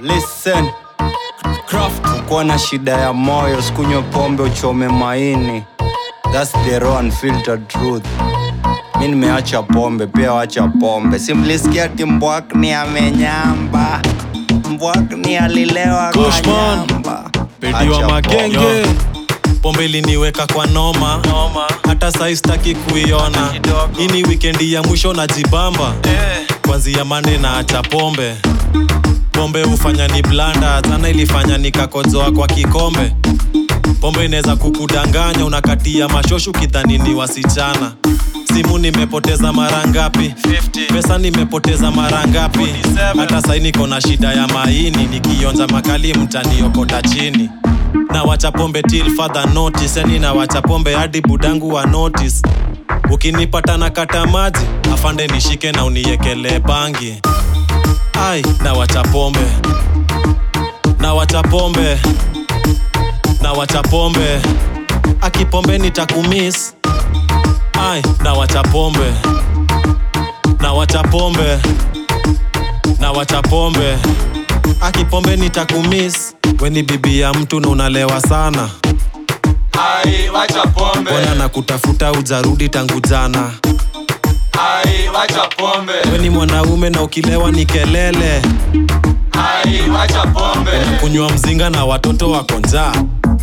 Listen. Craft. Kuwa na shida ya moyo, sikunywe pombe uchome maini. That's the raw unfiltered truth. Mi nimeacha pombe, pia wacha pombe. Simlisikia ati Mbwakni amenyamba. Mbwakni alilewa Kushman. kanyamba. Pedi Acha wa pombe. magenge pombe iliniweka kwa noma hata sai sitaki kuiona hii ni wikendi ya mwisho na jibamba kwanzia mande na acha pombe pombe hufanya ni blanda sana ilifanya nikakozoa kwa kikombe pombe inaweza kukudanganya unakatia mashoshu kidhani ni wasichana simu nimepoteza mara ngapi pesa nimepoteza mara ngapi hata sai niko na shida ya maini nikionja makali mtaniokota chini na wacha pombe till further notice yani na wacha pombe hadi budangu wa notice ukinipata na kata maji afande nishike na uniekelee bangi ai na wacha pombe na wacha pombe na wacha pombe akipombe nitakumis ai na wacha pombe na wacha pombe na wacha pombe akipombe nitakumis weni bibi ya mtu na unalewa sana Ai, wacha pombe. mbona na kutafuta ujarudi tangu jana Ai, wacha pombe. weni mwanaume na ukilewa ni kelele Ai, wacha pombe. kunywa mzinga na watoto wako njaa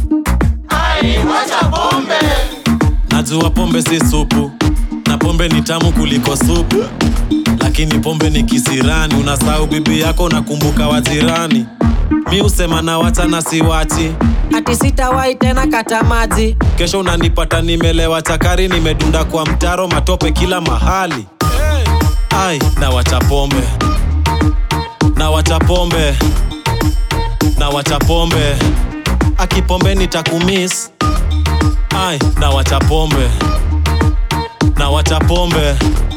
Ai, wacha pombe. najua pombe si supu na pombe ni tamu kuliko supu lakini pombe ni kisirani unasahau bibi yako nakumbuka wajirani mi husema na wacha na siwachi ati sitawahi tena kata maji kesho unanipata nimelewa chakari nimedunda kwa mtaro matope kila mahali ai na wacha pombe na wacha pombe na wacha pombe akipombe nitakumis ai na wacha pombe na wacha pombe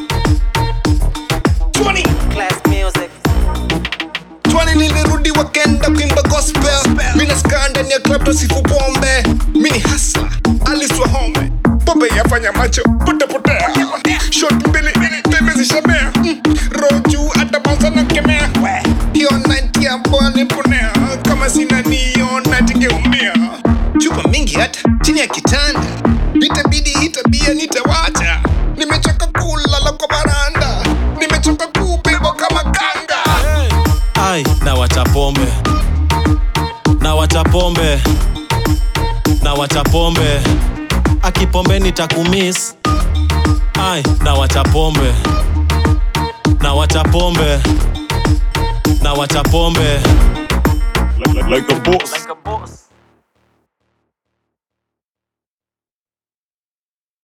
Class music. Twani nilirudi wakenda kuimba gospel mina skaa ndani ya club tosifu pombe mini hasla aliswa home pombe yafanya macho potepotea shot mbili teme zishamea Mm, roho juu hata banza na kemea hiyo night ya bwani ponea kama sina niona tingeumia chupa mingi hata chini ya kitanda itabidi hii tabia nitawacha nimechoka kulala kwa baranda nimechoka kubebwa kama kanga ai na wacha pombe na wacha pombe na wacha pombe akipombe nitakumis ai na wacha pombe na wacha pombe na wacha pombe like, like, like a boss. like a boss.